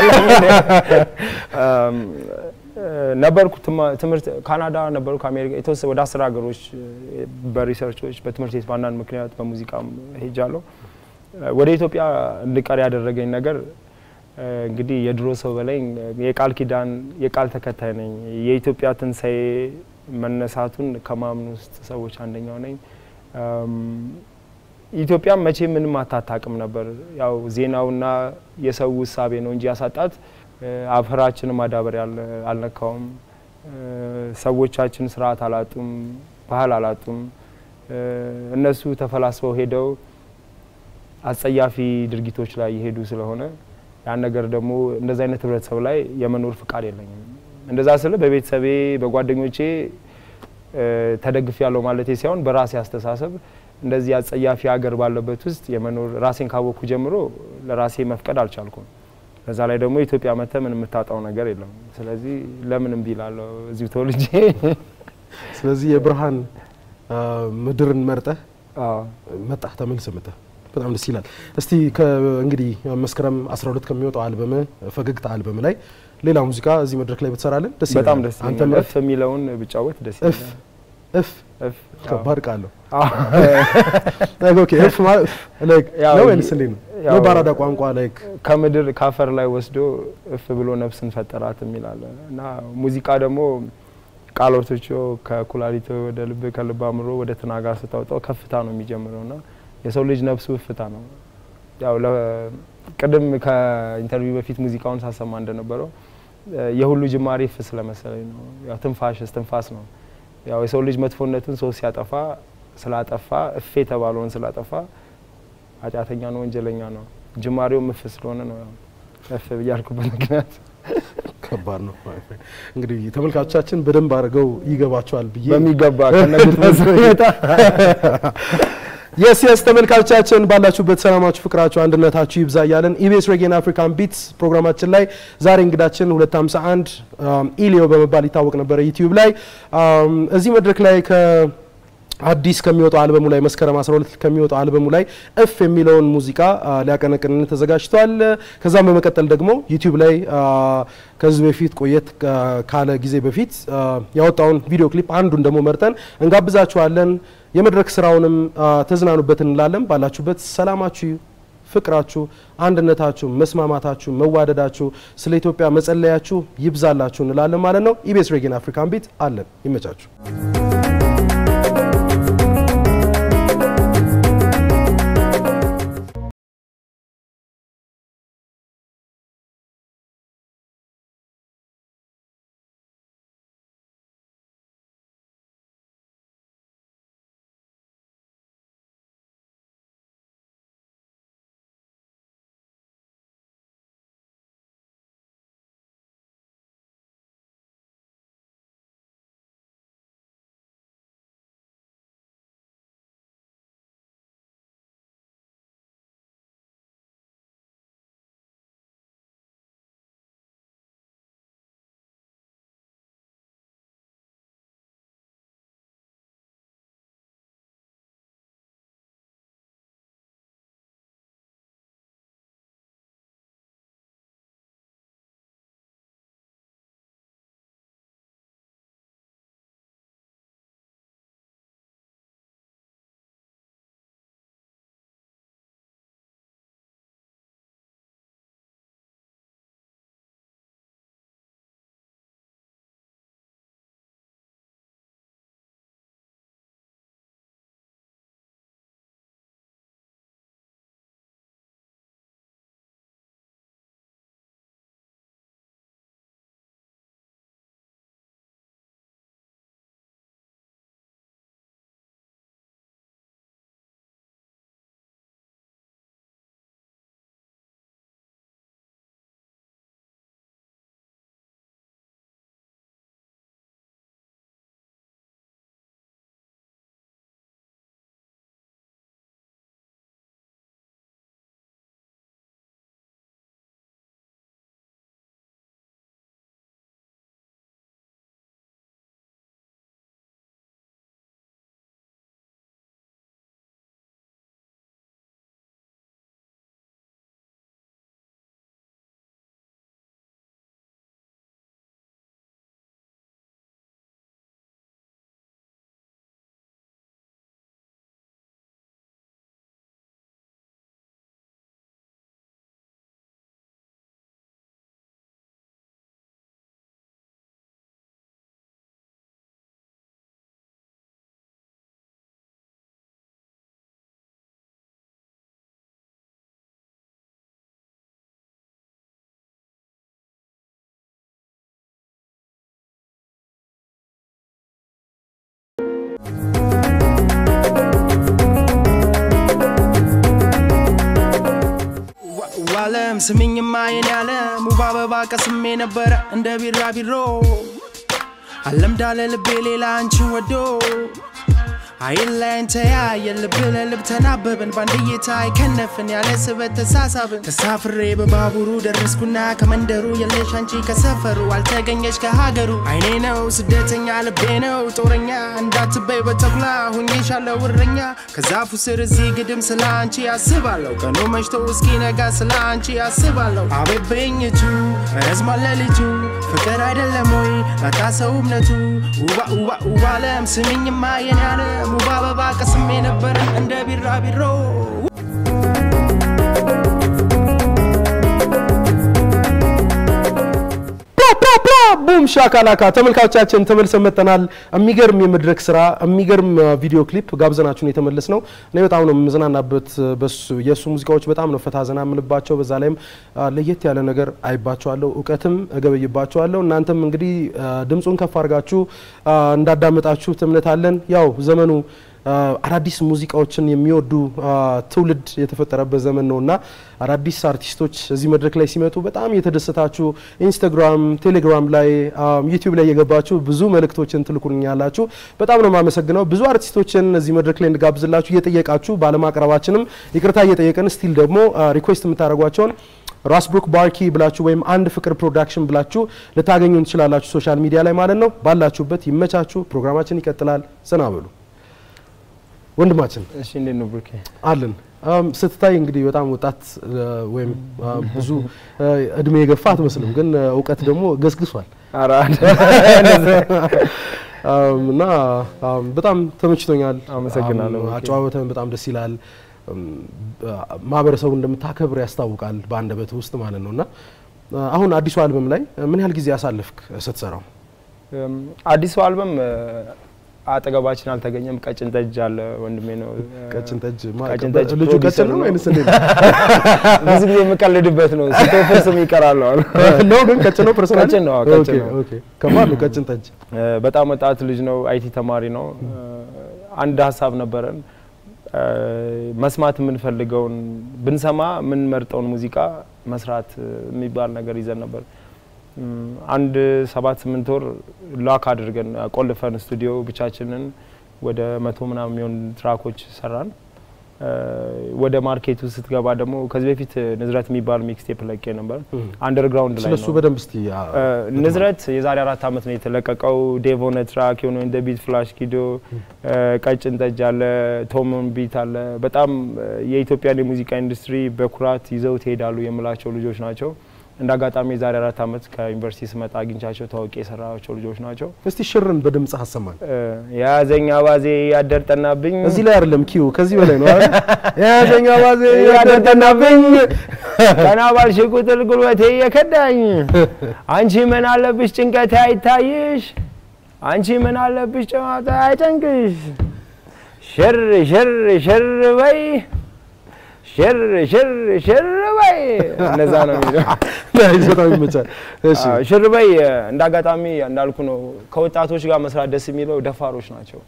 ነበርኩ ትምህርት ካናዳ ነበርኩ፣ አሜሪካ የተወሰነ ወደ አስር ሀገሮች በሪሰርቾች በትምህርት ቤት በአንዳንድ ምክንያት በሙዚቃም ሄጃለሁ። ወደ ኢትዮጵያ እንድቀር ያደረገኝ ነገር እንግዲህ የድሮ ሰው በላይ የቃል ኪዳን የቃል ተከታይ ነኝ። የኢትዮጵያ ትንሣኤ መነሳቱን ከማምኑ ውስጥ ሰዎች አንደኛው ነኝ። ኢትዮጵያ መቼ ምንም አታታቅም ነበር። ያው ዜናውና የሰው ውሳቤ ነው እንጂ ያሳጣት አፈራችን ማዳበሪያ አልነካውም። ሰዎቻችን ስርዓት አላጡም፣ ባህል አላጡም። እነሱ ተፈላስፈው ሄደው አጸያፊ ድርጊቶች ላይ የሄዱ ስለሆነ ያን ነገር ደግሞ እንደዚ አይነት ህብረተሰብ ላይ የመኖር ፍቃድ የለኝም። እንደዛ ስለ በቤተሰቤ በጓደኞቼ ተደግፍ ያለው ማለት ሳይሆን በራሴ አስተሳሰብ እንደዚህ አጸያፊ ሀገር ባለበት ውስጥ የመኖር ራሴን ካወቅኩ ጀምሮ ለራሴ መፍቀድ አልቻልኩም። በዛ ላይ ደግሞ ኢትዮጵያ መተ ምን የምታጣው ነገር የለም። ስለዚህ ለምን እምቢ እላለሁ እዚሁ ተወልጄ። ስለዚህ የብርሃን ምድርን መርጠህ መጣህ፣ ተመልሰህ መጣህ። በጣም ደስ ይላል። እስቲ እንግዲህ መስከረም 12 ከሚወጣው አልበም ፈገግታ አልበም ላይ ሌላ ሙዚቃ እዚህ መድረክ ላይ ብትሰራለን ደስ ይላል። በጣም ደስ ይላል። እፍ የሚለውን ብጫወት ደስ እፍ ይላል። እፍ እፍ ከባድ ቃል ነው። ኦኬ እፍ ማለት ላይክ ያው ነው ወይንስ እንዴት ነው? ያው ነው በአራዳ ቋንቋ ላይክ ከምድር ካፈር ላይ ወስዶ እፍ ብሎ ነፍስን ፈጠራት የሚላለ እና ሙዚቃ ደግሞ ቃሎቶቹ ከኩላሊት ወደ ልብ ከልብ አእምሮ ወደ ትናጋ ስታወጣው ከፍታ ነው የሚጀምረው እና የሰው ልጅ ነፍሱ እፍታ ነው። ያው ለ- ቅድም ከኢንተርቪው በፊት ሙዚቃውን ሳሰማ እንደነበረው የሁሉ ጅማሬ እፍ ስለመሰለኝ ነው። ያው ትንፋሽ እስትንፋስ ነው። ያው የሰው ልጅ መጥፎነቱን ሰው ሲያጠፋ ስላጠፋ እፍ የተባለውን ስላጠፋ ኃጢአተኛ ነው፣ ወንጀለኛ ነው። ጅማሬውም እፍ ስለሆነ ነው ያው እፍ ብያልኩበት ምክንያት። ከባድ ነው። እንግዲህ ተመልካቾቻችን በደንብ አድርገው ይገባቸዋል ብዬ በሚገባ ከነግጥ ሁኔታ የስ የስ ተመልካቾቻችን ባላችሁበት ሰላማችሁ፣ ፍቅራችሁ፣ አንድነታችሁ ይብዛ እያለን ኢቢኤስ ሬጌን አፍሪካን ቢትስ ፕሮግራማችን ላይ ዛሬ እንግዳችን 251 ኢሊዮ በመባል ይታወቅ ነበረ ዩቲዩብ ላይ አም፣ እዚህ መድረክ ላይ ከ አዲስ ከሚወጣው አልበሙ ላይ መስከረም 12 ከሚወጣው አልበሙ ላይ እፍ የሚለውን ሙዚቃ አ, ሊያቀነቅንን ተዘጋጅቷል። ከዛም በመቀጠል ደግሞ ዩቲዩብ ላይ አ, ከዚህ በፊት ቆየት ካ- ካለ ጊዜ በፊት አ, ያወጣውን ቪዲዮ ክሊፕ አንዱን ደግሞ መርጠን እንጋብዛችኋለን። የመድረክ ስራውንም አ, ተዝናኑበት እንላለን። ባላችሁበት ሰላማችሁ ፍቅራችሁ፣ አንድነታችሁ፣ መስማማታችሁ፣ መዋደዳችሁ፣ ስለ ኢትዮጵያ መጸለያችሁ ይብዛላችሁ እንላለን ማለት ነው። ኢቢኤስ ሬጌን አፍሪካን ቢት አለን። ይመቻችሁ። ዋለም ስሚኝማ የኔ ዓለም ውብ አበባ ቀስሜ ነበረ እንደ ቢራቢሮ አለምዳለ ልቤ ሌላ አንቺን ወዶ አይን ላይን ተያየን ልብ ለልብ ተናበብን በአንድ እይታ አይከነፍን ያለ ስበት ተሳሳብን ተሳፍሬ በባቡሩ ደረስኩና ከመንደሩ የለሽ አንቺ ከሰፈሩ አልተገኘች ከሀገሩ አይኔ ነው ስደተኛ ልቤ ነው ጦረኛ እንዳትበይ በተኩላ ሁኜሻለሁ እረኛ ከዛፉ ስር እዚህ ግድም ስለ አንቺ አስባለሁ ቀኑ መሽቶ እስኪ ነጋ ስለ አንቺ አስባለሁ አቤት በኝቱ ረዝሟል ሌሊቱ ፍቅር አይደለም ወይ ላጣ ሰው እምነቱ ውባ ውባ ውባ አለም ስሚኝማ የኔ ዓለም ውብ አበባ ቀስሜ ነበረ እንደ ቢራቢሮ ቡም ሻካላካ ተመልካቾቻችን ተመልሰን መጥተናል። የሚገርም የመድረክ ስራ የሚገርም ቪዲዮ ክሊፕ ጋብዘናችሁን የተመለስ ነው። እኔ በጣም ነው የምዝናናበት። በሱ የእሱ ሙዚቃዎች በጣም ነው ፈታ ዘና የምልባቸው። በዛ ላይም ለየት ያለ ነገር አይባቸዋለሁ፣ እውቀትም እገበይባቸዋለሁ። እናንተም እንግዲህ ድምፁን ከፍ አድርጋችሁ እንዳዳመጣችሁት እምነት አለን። ያው ዘመኑ አዳዲስ ሙዚቃዎችን የሚወዱ ትውልድ የተፈጠረበት ዘመን ነው እና አዳዲስ አርቲስቶች እዚህ መድረክ ላይ ሲመጡ በጣም የተደሰታችሁ ኢንስታግራም፣ ቴሌግራም ላይ ዩቲዩብ ላይ የገባችሁ ብዙ መልእክቶችን ትልኩልኛላችሁ። በጣም ነው የማመሰግነው። ብዙ አርቲስቶችን እዚህ መድረክ ላይ እንጋብዝላችሁ እየጠየቃችሁ ባለማቅረባችንም ይቅርታ እየጠየቅን ስቲል ደግሞ ሪኩዌስት የምታደርጓቸውን ራስ ብሩክ ባርኪ ብላችሁ ወይም አንድ ፍቅር ፕሮዳክሽን ብላችሁ ልታገኙ ትችላላችሁ ሶሻል ሚዲያ ላይ ማለት ነው። ባላችሁበት ይመቻችሁ። ፕሮግራማችን ይቀጥላል። ዘና በሉ። ወንድማችን እሺ፣ እንዴት ነው ብሩኬ? አለን ስትታይ እንግዲህ በጣም ወጣት ወይም ብዙ እድሜ የገፋ አትመስልም፣ ግን እውቀት ደግሞ ገስግሷል ኧረ እና በጣም ተመችቶኛል። አመሰግናለሁ። አጨዋወተን በጣም ደስ ይላል። ማህበረሰቡ እንደምታከብር ያስታውቃል በአንደበት ውስጥ ማለት ነው እና አሁን አዲሱ አልበም ላይ ምን ያህል ጊዜ ያሳለፍክ ስትሰራው? አዲሱ አልበም አጠገባችን አልተገኘም። ቀጭን ጠጅ አለ ወንድሜ ነው። ቀጭን ጠጅ ቀጭን ጠጅ ልጁ ፕሮዲውሰር ቀጭን ነው ነው። ወይንስ እንዴት ብዙ ጊዜ የምቀልድበት ነው። ሲቶፍር ስም ይቀራል አሉ። ነው? ግን ቀጭን ነው ፐርሰናሊ? ቀጭን ነው፣ ቀጭን ኦኬ ነው። ኦኬ። ከማን ነው ቀጭን ጠጅ? በጣም ወጣት ልጅ ነው። አይቲ ተማሪ ነው። አንድ ሀሳብ ነበረን መስማት የምንፈልገውን ብንሰማ የምንመርጠውን ሙዚቃ መስራት የሚባል ነገር ይዘን ነበር። አንድ ሰባት ስምንት ወር ላክ አድርገን ቆልፈን ስቱዲዮ ብቻችንን ወደ መቶ ምናምን የሚሆን ትራኮች ሰራን። ወደ ማርኬቱ ስትገባ ደግሞ ከዚህ በፊት ንዝረት የሚባል ሚክስቴፕ ለቄ ነበር። አንደርግራውንድ ላይ ስለሱ ነው። በደንብ እስቲ አ፣ ንዝረት የዛሬ አራት ዓመት ነው የተለቀቀው። ዴቮነ ትራክ የሆነ እንደ ቢት ፍላሽ ኪዶ፣ ቀጭን ጠጅ አለ፣ ቶሞን ቢት አለ። በጣም የኢትዮጵያን የሙዚቃ ኢንዱስትሪ በኩራት ይዘው ትሄዳሉ የምላቸው ልጆች ናቸው። እንደ አጋጣሚ የዛሬ አራት ዓመት ከዩኒቨርሲቲ ስመጣ አግኝቻቸው ታዋቂ የሰራቸው ልጆች ናቸው። እስቲ ሽርን በድምጽ አሰማን። የያዘኝ አባዜ ያደርጠናብኝ እዚህ ላይ አይደለም ኪዩ ከዚህ በላይ ነው አይደል? የያዘኛ ባዜ ያደርጠናብኝ ቀና ባልሽ ቁጥር ጉልበቴ የከዳኝ አንቺ ምን አለብሽ ጭንቀቴ አይታይሽ አንቺ ምን አለብሽ ጨዋታ አይጨንቅሽ ሽር ሽር ሽር በይ ሽር ሽር ሽር በይ እነዛ ነው የሚለው ናይስ፣ በጣም ይመቻል። እሺ አዎ፣ ሽር በይ እንደ አጋጣሚ እንዳልኩ ነው። ከወጣቶች ጋር መስራት ደስ የሚለው ደፋሮች ናቸው።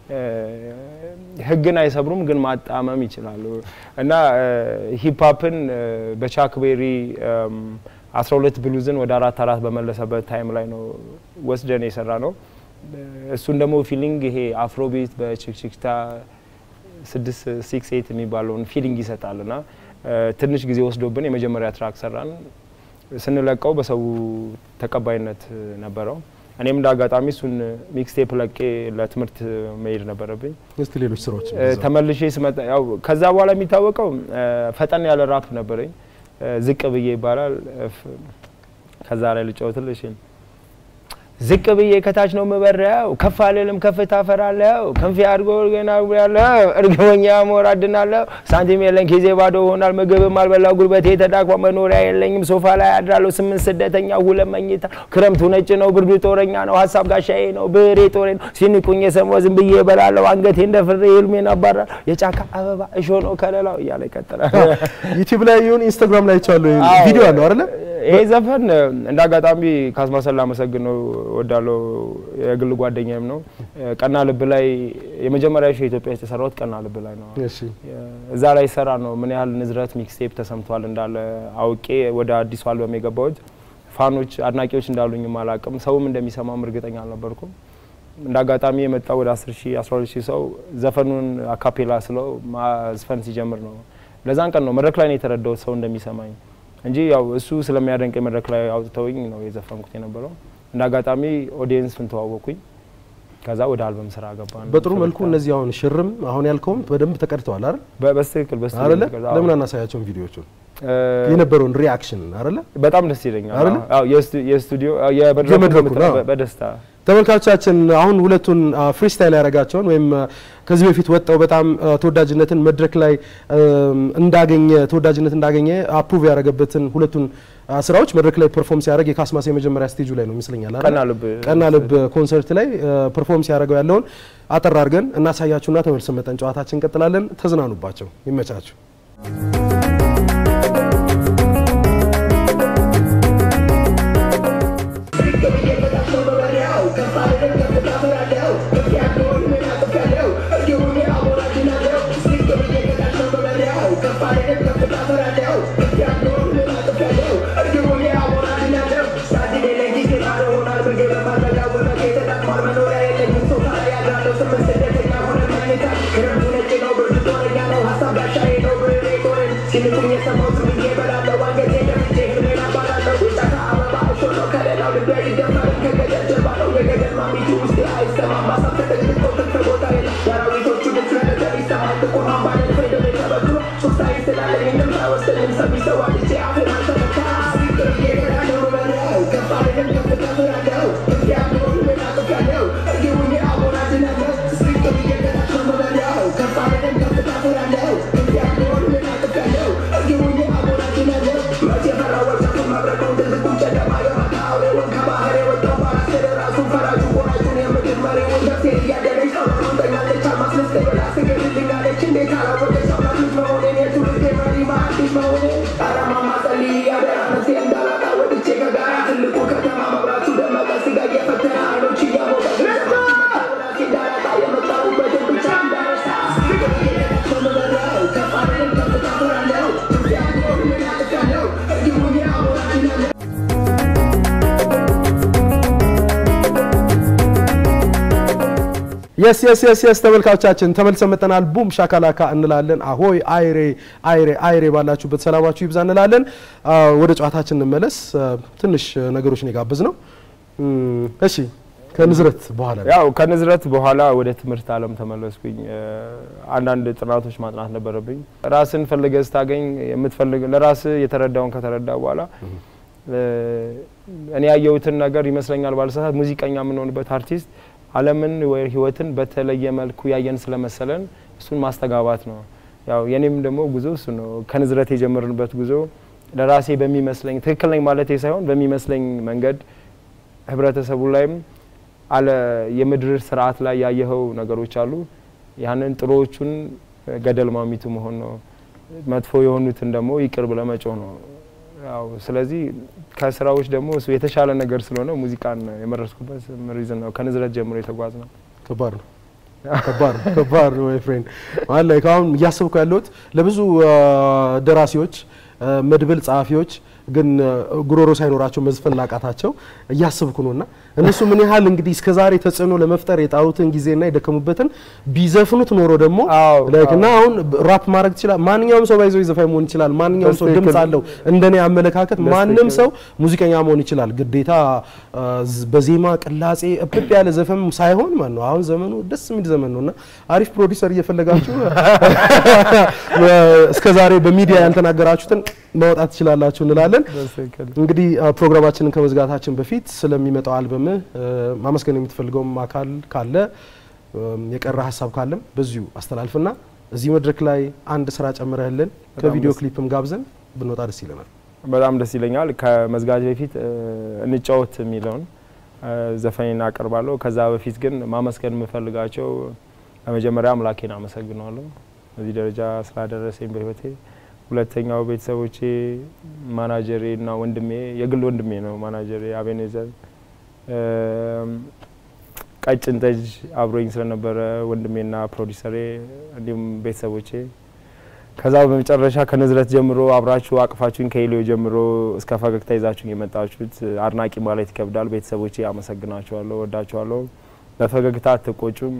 ህግን አይሰብሩም፣ ግን ማጣመም ይችላሉ እና ሂፕሀፕን በቻክ ቤሪ አስራ ሁለት ብሉዝን ወደ አራት አራት በመለሰበት ታይም ላይ ነው ወስደን የሰራ ነው። እሱን ደግሞ ፊሊንግ ይሄ አፍሮቢት በችክችክታ ስድስት ሲክስ ኤት የሚባለውን ፊሊንግ ይሰጣል እና ትንሽ ጊዜ ወስዶብን የመጀመሪያ ትራክ ሰራን። ስንለቀው በሰው ተቀባይነት ነበረው። እኔም እንደ አጋጣሚ እሱን ሚክስቴፕ ለቄ ለትምህርት መሄድ ነበረብኝ። እስቲ ሌሎች ስራዎች እ፣ ተመልሼ ስመጣ ያው ከዛ በኋላ የሚታወቀው እ፣ ፈጠን ያለ ራፕ ነበረኝ እ፣ ዝቅ ብዬ ይባላል እ፣ ፍ- ከዛ ላይ ልጫወትልሽ ዝቅ ብዬ ከታች ነው የምበረው፣ ከፍ አልልም ከፍታ ፈራለሁ፣ ክንፌ አድጎ ገና ያለው እርግበኛ ሞራድናለሁ፣ ሳንቲም የለኝ ጊዜ ባዶ ሆናል፣ ምግብም አልበላው ጉልበቴ ተዳክሟ፣ መኖሪያ የለኝም ሶፋ ላይ አድራለሁ፣ ስምንት ስደተኛ ሁለት መኝታ፣ ክረምቱ ነጭ ነው ብርዱ ጦረኛ ነው፣ ሀሳብ ጋሻዬ ነው ብሬ ጦሬ ነው፣ ሲንቁኝ የሰማው ዝም ብዬ እበላለሁ፣ አንገቴ እንደ ፍሬ ህልሜን አባራለሁ፣ የጫካ አበባ እሾ ነው ከለላው እያለ ይቀጥላል። ዩቲዩብ ላይ ይሁን ኢንስታግራም ላይ ይቻሉ አዎ። ቪዲዮ አለው አይደለ? ይሄ ዘፈን እ፣ እንደ አጋጣሚ ካስማሰን ላመሰግነው እወዳለሁ። የግል ጓደኛዬም ነው። እ፣ ቀና ልብ ላይ የመጀመሪያ ሾው ኢትዮጵያ ውስጥ የሰራሁት ቀና ልብ ላይ ነው። እሺ እዛ ላይ ሰራ ነው ምን ያህል ንዝረት ሚክስቴፕ ተሰምቷል እንዳለ አውቄ ወደ አዲሱ አልበም የገባሁት። ፋኖች አድናቂዎች እንዳሉኝም አላቅም፣ ሰውም እንደሚሰማም እርግጠኛ አልነበርኩም። እንደ አጋጣሚ የመጣው ወደ 10 ሺህ 12 ሺህ ሰው ዘፈኑን አካፔላ ስለው ማዝፈን ሲጀምር ነው። ለዛን ቀን ነው መድረክ ላይ ነው የተረዳሁት ሰው እንደሚሰማኝ እንጂ ያው እሱ ስለሚያደንቅ መድረክ ላይ አውጥተውኝ ነው የዘፈንኩት የነበረው። እንደ አጋጣሚ ኦዲየንስን ተዋወቅኩኝ። ከዛ ወደ አልበም ስራ ገባን። በጥሩ መልኩ እነዚህ አሁን ሽርም አሁን ያልከውም በደንብ ተቀድተዋል አይደል በ- በስትክክል አይደለ በስትክክል አዎ። ለምን አናሳያቸውን ቪዲዮቹን እ፣ የነበረውን ሪአክሽን አይደለ በጣም ደስ ይለኛል። አይደለ? አዎ የስቱ- የስቱዲዮ አዎ፣ የመድረኩ የመድረኩ በምትለው ነው። በ- በደስታ ተመልካቾቻችን አሁን ሁለቱን ፍሪስታይል ያደረጋቸውን ወይም አ፣ ከዚህ በፊት ወጣው በጣም አ፣ ተወዳጅነትን መድረክ ላይ አም፣ እንዳገኘ ተወዳጅነት እንዳገኘ አፕሩቭ ያደረገበትን ሁለቱን አ፣ ስራዎች መድረክ ላይ ፐርፎርም ሲያደርግ የካስማስ የመጀመሪያ ስቴጁ ላይ ነው ይመስለኛል አይደል? ቀና ልብ ቀና ልብ ኮንሰርት ላይ ፐርፎርም ሲያደርገው ያለውን አጠር አድርገን እናሳያችሁና ተመልሰን መጠን ጨዋታችን እንቀጥላለን። ተዝናኑባቸው፣ ይመቻችሁ። የስ የስ የስ የስ ተመልካቾቻችን ተመልሰን መጥተናል። ቡም ሻካላካ እንላለን። አሆይ አይሬ አይሬ አይሬ ባላችሁበት ሰላማችሁ ይብዛ እንላለን። አ፣ ወደ ጨዋታችን እንመለስ። አ፣ ትንሽ ነገሮችን የጋበዝ ነው። እም፣ እሺ ከንዝረት በኋላ ነው። ያው ከንዝረት በኋላ ወደ ትምህርት ዓለም ተመለስኩኝ። እ፣ አንዳንድ ጥናቶች ማጥናት ነበረብኝ። ራስን ፈልገህ ስታገኝ የምትፈልግ ለራስ የተረዳውን ከተረዳ በኋላ እ፣ እኔ ያየሁትን ነገር ይመስለኛል ባልሳሳት ሙዚቀኛ የምንሆንበት አርቲስት ዓለምን ወይ ህይወትን በተለየ መልኩ ያየን ስለመሰለን እሱን ማስተጋባት ነው። ያው የኔም ደግሞ ጉዞ እሱ ነው። ከንዝረት የጀመርንበት ጉዞ ለራሴ በሚመስለኝ ትክክል ነኝ ማለቴ ሳይሆን በሚመስለኝ መንገድ ህብረተሰቡ ላይም አለ የምድር ስርዓት ላይ ያየኸው ነገሮች አሉ። ያንን ጥሩዎቹን ገደል ማሚቱ መሆን ነው። መጥፎ የሆኑትን ደግሞ ይቅር ብለህ መጮህ ነው። ያው ስለዚህ ከስራዎች ደግሞ እሱ የተሻለ ነገር ስለሆነ ሙዚቃን የመረስኩበት ሪዝን ነው። ከንዝረት ጀምሮ የተጓዝ ነው። ከባድ ነው። ከባድ ነው። ከባድ ነው። ፍሬንድ ማለት ላይ አሁን እያሰብኩ ያለሁት ለብዙ አ፣ ደራሲዎች አ፣ መድብል ጸሐፊዎች ግን አ፣ ጉሮሮ ሳይኖራቸው መዝፈን ላቃታቸው እያሰብኩ ነውና እነሱ ምን ያህል እንግዲህ እስከዛሬ ተጽዕኖ ለመፍጠር የጣሩትን ጊዜና የደከሙበትን ቢዘፍኑት ኖሮ ደግሞ አዎ፣ ላይክ አዎ። እና አሁን ራፕ ማድረግ ይችላል። ማንኛውም ሰው ባይዘው ዘፋኝ መሆን ይችላል። ማንኛውም ሰው በትክክል። ድምጽ አለው። እንደኔ አመለካከት ማንም በትክክል። ሰው ሙዚቀኛ መሆን ይችላል። ግዴታ አ፣ ዝ- በዜማ ቅላጼ እብብ ያለ ዘፈን ሳይሆን ማለት ነው። አሁን ዘመኑ ደስ የሚል ዘመን ነውና አሪፍ ፕሮዲውሰር እየፈለጋችሁ እስከ ዛሬ በሚዲያ ያልተናገራችሁትን ማውጣት ትችላላችሁ እንላለን። እንግዲህ አ፣ ፕሮግራማችንን ከመዝጋታችን በፊት ስለሚመጣው አልበም ማመስገን የምትፈልገውም አካል ካለ እም፣ የቀረ ሀሳብ ካለም በዚሁ አስተላልፍና እዚህ መድረክ ላይ አንድ ስራ ጨምረህልን ከቪዲዮ ደስ- ክሊፕም ጋብዘን ብንወጣ ደስ ይለናል። በጣም ደስ ይለኛል። ከመዝጋጅ በፊት እ፣ እንጫወት የሚለውን እ፣ ዘፈኔን አቀርባለሁ። ከዛ በፊት ግን ማመስገን የምፈልጋቸው በመጀመሪያ አምላኬን አመሰግነዋለሁ እዚህ ደረጃ ስላደረሰኝ በህይወቴ። ሁለተኛው ቤተሰቦቼ፣ ማናጀሬ እና ወንድሜ የግል ወንድሜ ነው ማናጀሬ አቤኔዘር ቀጭን ጠጅ አብሮኝ ስለነበረ ወንድሜና ፕሮዲሰሬ እንዲሁም ቤተሰቦቼ ከዛ በመጨረሻ ከንዝረት ጀምሮ አብራችሁ አቅፋችሁኝ ከኢሊዮ ጀምሮ እስከ ፈገግታ ይዛችሁኝ የመጣችሁት አድናቂ ማለት ይከብዳል። ቤተሰቦቼ አመሰግናችኋለሁ፣ ወዳችኋለሁ። በፈገግታ አትቆጩም።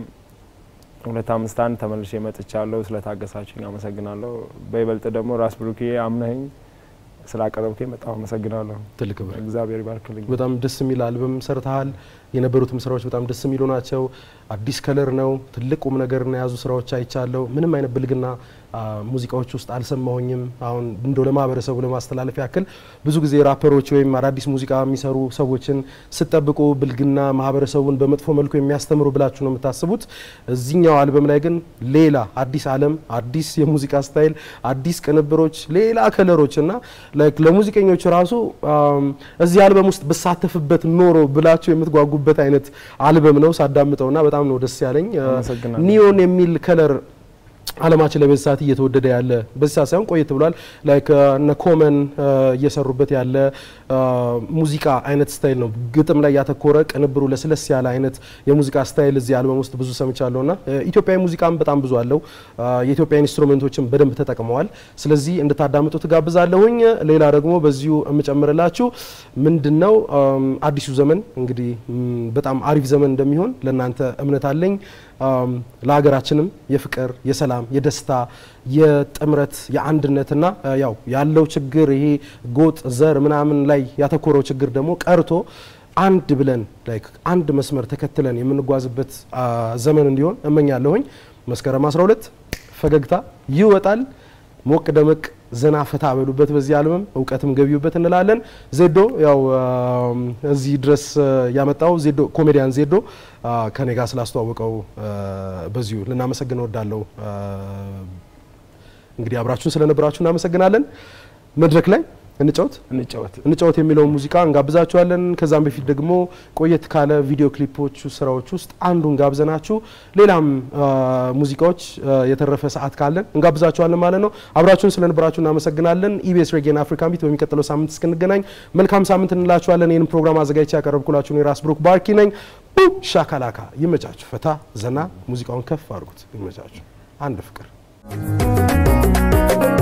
ሁለት አምስት አንድ ተመልሼ መጥቻለሁ። ስለታገሳችሁኝ አመሰግናለሁ። በይበልጥ ደግሞ ራስ ብሩኬ አምነኸኝ ስላቀረብከኝ በጣም አመሰግናለሁ። ትልቅ ክብር። እግዚአብሔር ይባርክልኝ። በጣም ደስ የሚል አልበም ሰርተሃል። የነበሩትም ስራዎች በጣም ደስ የሚሉ ናቸው። አዲስ ከለር ነው። ትልቅ ቁም ነገር የያዙ ስራዎች አይቻለሁ። ምንም አይነት ብልግና ሙዚቃዎች ውስጥ አልሰማሁኝም። አሁን እንደው ለማህበረሰቡ ለማስተላለፍ ያክል ብዙ ጊዜ ራፐሮች ወይም አዳዲስ ሙዚቃ የሚሰሩ ሰዎችን ስጠብቁ ብልግና ማህበረሰቡን በመጥፎ መልኩ የሚያስተምሩ ብላችሁ ነው የምታስቡት። እዚህኛው አልበም ላይ ግን ሌላ አዲስ ዓለም፣ አዲስ የሙዚቃ ስታይል፣ አዲስ ቅንብሮች፣ ሌላ ከለሮች እና ለሙዚቀኞች ራሱ እዚህ አልበም ውስጥ ብሳተፍበት ኖሮ ብላችሁ የምትጓጉበት አይነት አልበም ነው ሳዳምጠውና በጣም ነው ደስ ያለኝ። አመሰግናለሁ። ኒዮን የሚል ከለር አለማችን ላይ በዚህ ሰዓት እየተወደደ ያለ በዚህ ሰዓት ሳይሆን ቆየት ብሏል። ላይክ እነ ኮመን እየሰሩበት ያለ ሙዚቃ አይነት ስታይል ነው። ግጥም ላይ ያተኮረ ቅንብሩ ለስለስ ያለ አይነት የሙዚቃ ስታይል እዚህ አልበም ውስጥ ብዙ ሰምቻለሁ ና ኢትዮጵያዊ ሙዚቃም በጣም ብዙ አለው። የኢትዮጵያ ኢንስትሩሜንቶችን በደንብ ተጠቅመዋል። ስለዚህ እንድታዳምጡ ትጋብዛለሁኝ። ሌላ ደግሞ በዚሁ የምጨምርላችሁ ምንድን ነው አዲሱ ዘመን እንግዲህ በጣም አሪፍ ዘመን እንደሚሆን ለእናንተ እምነት አለኝ። ለሀገራችንም የፍቅር፣ የሰላም፣ የደስታ፣ የጥምረት፣ የአንድነትና ያው ያለው ችግር ይሄ ጎጥ፣ ዘር ምናምን ላይ ያተኮረው ችግር ደግሞ ቀርቶ አንድ ብለን ላይክ አንድ መስመር ተከትለን የምንጓዝበት ዘመን እንዲሆን እመኛለሁኝ። መስከረም 12 ፈገግታ ይወጣል። ሞቅ ደመቅ ዘና ፈታ በሉበት በዚህ አልበም እውቀትም ገቢዩበት እንላለን። ዜዶ ያው እዚህ ድረስ ያመጣው ዜዶ ኮሜዲያን ዜዶ ከኔ ጋር ስላስተዋወቀው በዚሁ ልናመሰግን እወዳለሁ። እንግዲህ አብራችሁን ስለነበራችሁ እናመሰግናለን። መድረክ ላይ እንጫወት እንጫወት። እንጫወት የሚለውን ሙዚቃ እንጋብዛችኋለን። ከዛም በፊት ደግሞ ቆየት ካለ ቪዲዮ ክሊፖች ስራዎች ውስጥ አንዱን ጋብዘናችሁ ሌላም ሙዚቃዎች የተረፈ ሰዓት ካለን እንጋብዛችኋለን ማለት ነው። አብራችሁን ስለነበራችሁ እናመሰግናለን። ኢቢኤስ ሬጌን አፍሪካን ቢት በሚቀጥለው ሳምንት እስክንገናኝ መልካም ሳምንት እንላችኋለን። ይህን ፕሮግራም አዘጋጅቼ ያቀረብኩላችሁ የራስ ብሩክ ባርኪ ነኝ። ሻካላካ ይመቻችሁ። ፈታ ዘና ሙዚቃውን ከፍ አድርጉት። ይመቻችሁ። አንድ ፍቅር